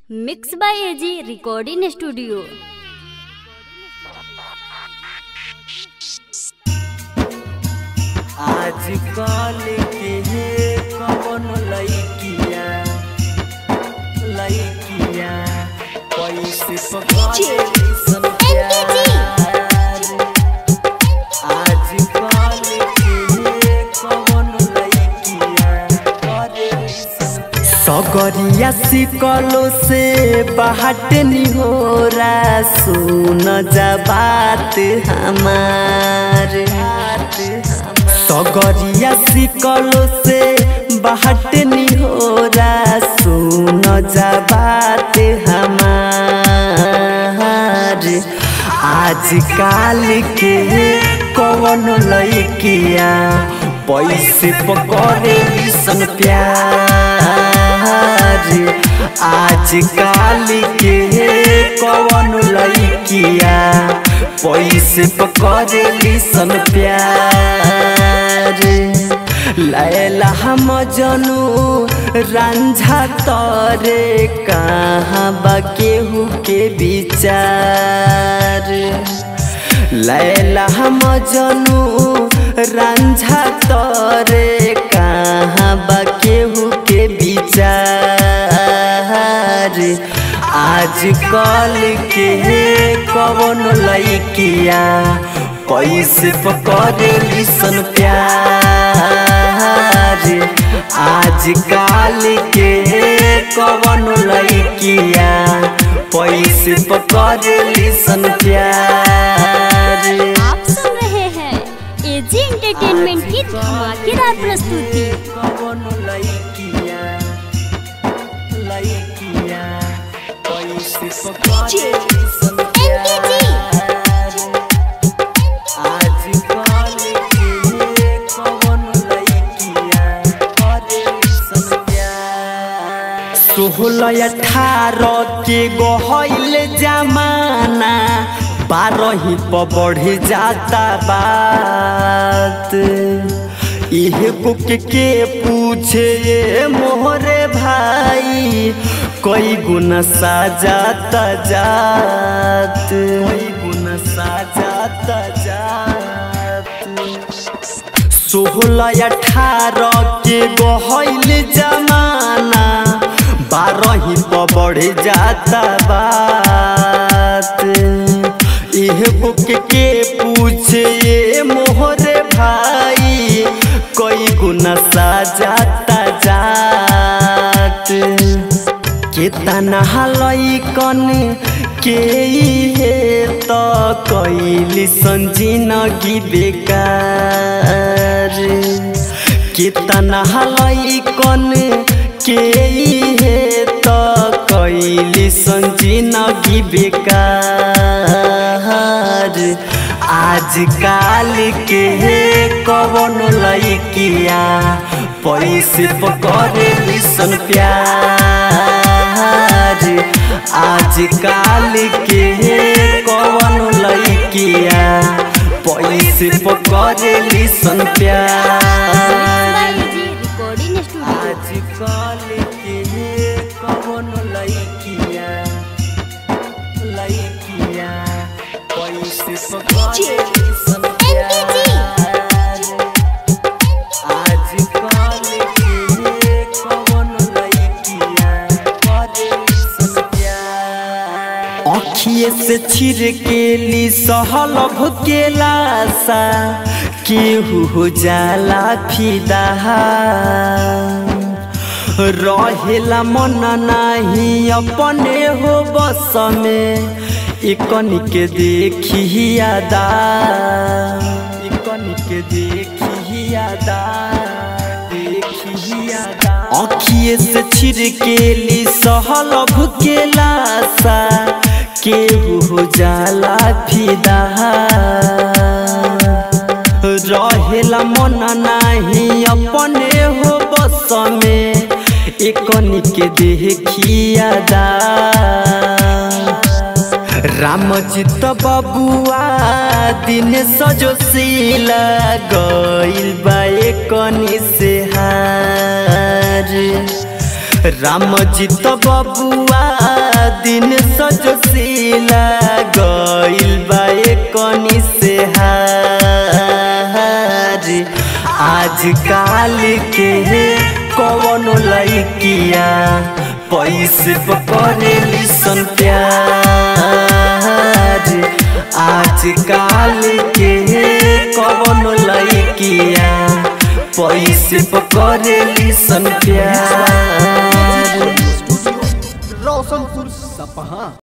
mix by AG recording studio आजकल के कवन लइकिया लइकिया पैसे पकड़े सन प्यार आजकल के कवन लइकिया करे सन सगरिया सिकलो से बाहट निहोरा सुन जा बात हमार सगरिया सिकलो से बाहट निहोरा सुन जा बात हमार आजकल के कवन लइकिया पैसे पकड़े सन प्यार आजकल के कवन लइकिया पैसे पकड़े सन प्यार लैला हम जनू रंझा तरे कहाँ बा केहू के विचार लैला हम जनू रंझा तरे कहाँ बा केहू के विचार आजकल के कवन लइकिया पैसे पकड़े सन प्यार आजकल के कवन लइकिया पैसे पकड़े सन प्यार आप सुन रहे हैं एजी एंटरटेनमेंट की धमाकेदार प्रस्तुति कवन लइकिया लइकिया पैसे पकड़े सन प्यार आजकल के कवन लइकिया करे सन प्यार सोलह अठारह के गहल जमाना बारह पर बढ़ जाता बात इह बुक के पूछे ये मोहरे भाई कोई गुना साजाता जात कोई गुना साजाता जात सोलह अठारह के गहल जमाना बारह पर बढ़ जाता बात इह बुक के पूछे ये मोहरे भाई कोई गुना साजाता जात केतना लैकन के हे त कैली संजिनगी बेकार केतना लैकन के हे त कैली संजिनगी बेकार आजकल के कवन लइकिया पैसे पकड़े सन प्यार आजकल के कवन लइकिया पैसे पकड़े सन मिक्स प्यार बाय एजी रिकॉर्डिंग स्टूडियो आजकल के कवन लइकिया लइकिया पैसे पकड़े सन प्यार आजकल के कवन लइकिया करे सन प्यार अखिए से छिड़केली सहल भुकेला सा केहू हो जाला फिदा रहेला मन नाही अपने हो बस में इकन के देखी यादा इकन के देखी यादा देखी यादा अखिए से छिड़केली सहल भुकेला सा केहू हो जाला फिदा रहेला मन नाही अपने हो बस में एकनी के देखिया दा रामचित बबुआ दिन सजोशीला गइल बा एकनी से हार रामचित बबुआ पैसे पकड़ेली सन प्यार आज काल के कौन लड़किया पैसे पकड़ेली सन प्यार रोशनपुर सपहा